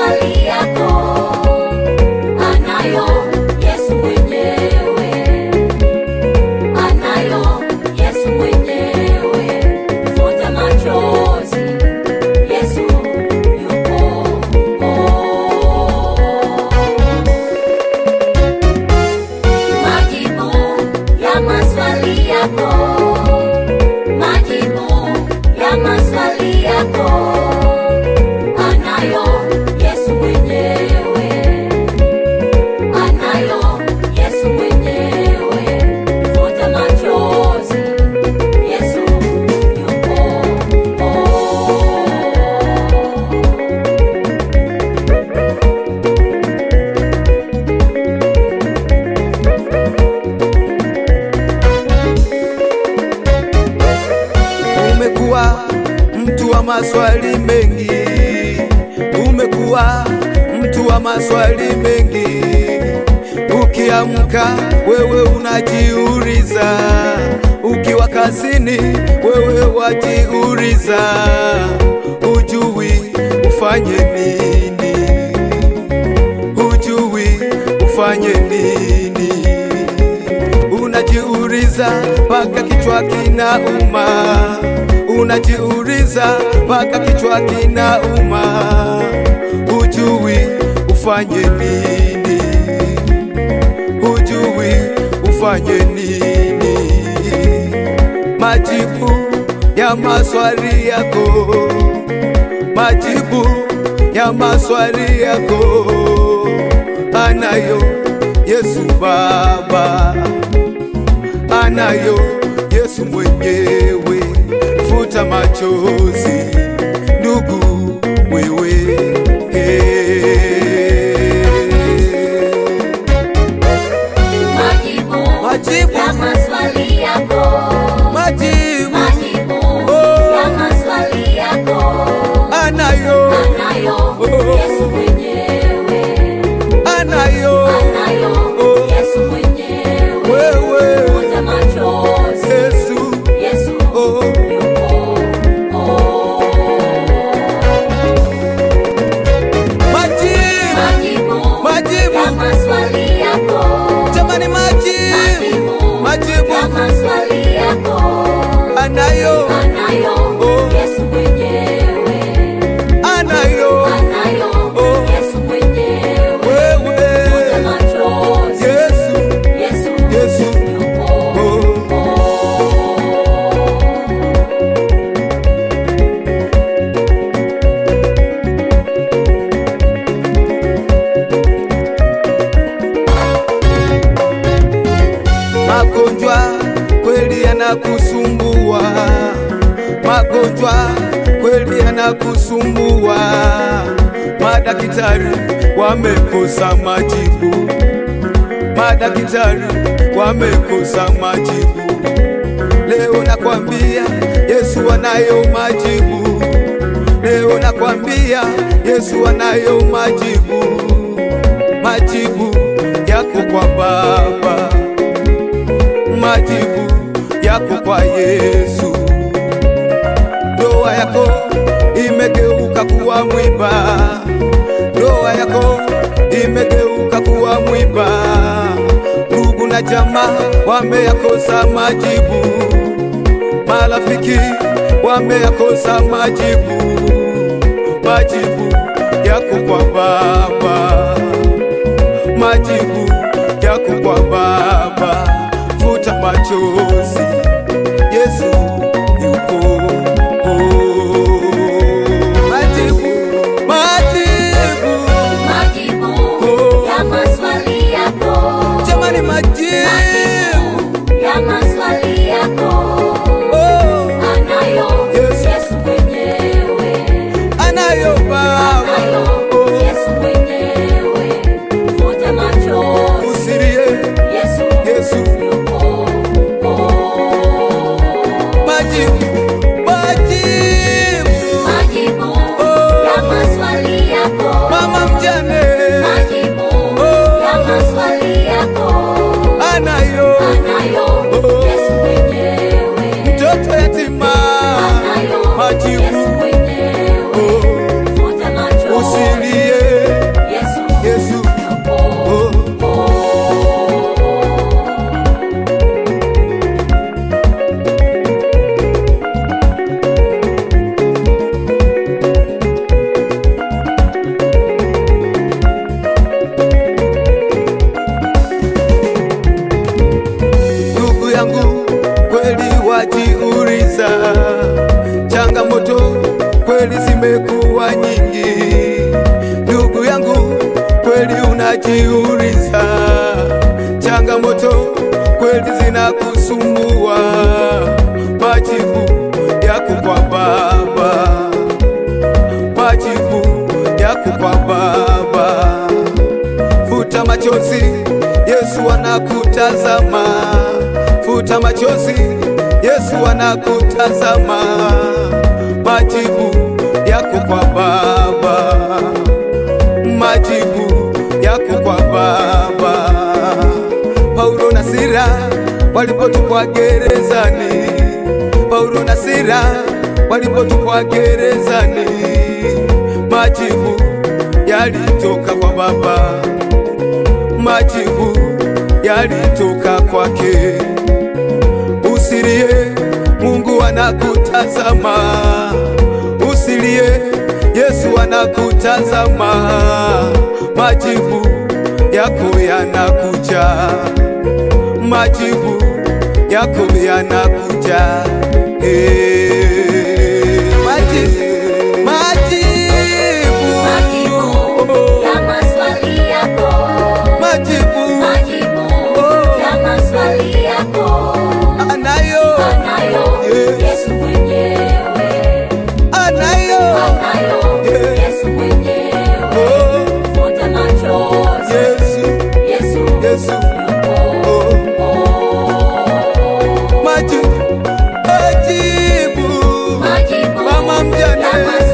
maswali yako anayo Yesu mwenyewe, anayo Yesu mwenyewe. Futa machozi, Yesu yupo. Majibu ya maswali yako, majibu ya maswali yako anayo Yesu mwenyewe, anayo Yesu mwenyewe. Futa machozi, Yesu yupo. Umekuwa mtu wa maswali mengi, umekuwa mtu wa maswali mengi. Ukiamka wewe unajiuliza, ukiwa kazini wewe wajiuliza, hujui ufanye nini, hujui ufanye nini unajiuliza mpaka kichwa kinauma, unajiuliza mpaka kichwa kinauma, hujui ufanye nini, hujui ufanye nini. Majibu ya maswali yako, majibu ya maswali yako anayo Yesu Baba anayo Yesu mwenyewe. Futa machozi ndugu wewe, hey. Majibu Majibu. ya maswali yako, Majibu majibu Oh. ya maswali yako anayo anayo Oh. Yesu mwenyewe, anayo anayo Oh. Yesu mwenyewe. wewe Futa machozi, Yesu Yesu Oh. yupo. majibu Majibu Majibu. ya maswali yako, jamani, majibu majibu Majibu. ya maswali yako anayo anayo Oh. Yesu mwenyewe, anayo anayo Oh. Yesu mwenyewe. Futa wewe machozi, Yesu Yesu Yesu yupo. Oh. Magonjwa kweli yanakusumbua, magonjwa kweli yanakusumbua. Madaktari wamekosa majibu, madaktari wamekosa majibu. Leo nakwambia Yesu anayo majibu, leo nakwambia Yesu anayo majibu, majibu yako kwa Baba majibu yako kwa Yesu. Ndoa yako imegeuka kuwa mwiba, ndoa yako imegeuka kuwa mwiba. Ndugu na jamaa wameyakosa majibu, marafiki wameyakosa majibu. Majibu yako kwa Baba, majibu yako kwa Baba. Futa machozi, Yesu yupo. Majibu, majibu, Majibu Oh. ya maswali yako, jamani, majibu ya maswali yako oh, anayo Yesu. Yesu mwenyewe, anayo Baba, najiuliza, changamoto kweli zinakusumbua, majibu yako kwa Baba, majibu yako kwa Baba. Futa machozi, Yesu anakutazama. Futa machozi, Yesu anakutazama. Majibu yako kwa Baba, majibu yako kwa Baba. Paulo na Sila walipotupwa gerezani, Paulo na Sila walipotupwa gerezani, majibu yalitoka kwa Baba, majibu yalitoka kwake. Usilie, Mungu anakutazama. Usilie, Yesu anakutazama. Majibu yako yanakuja, majibu yako yanakuja. Hey, majibu, majibu, Majibu ya maswali yako. majibu Majibu ya maswali yako. anayo, Anayo Yes. Yesu mwenyewe. anayo, Anayo Yes. Yesu mwenyewe. oh, Futa machozi. Yesu, Yesu Yesu, yupo. oh, majibu, majibu, Majibu Mama mjane. ya maswali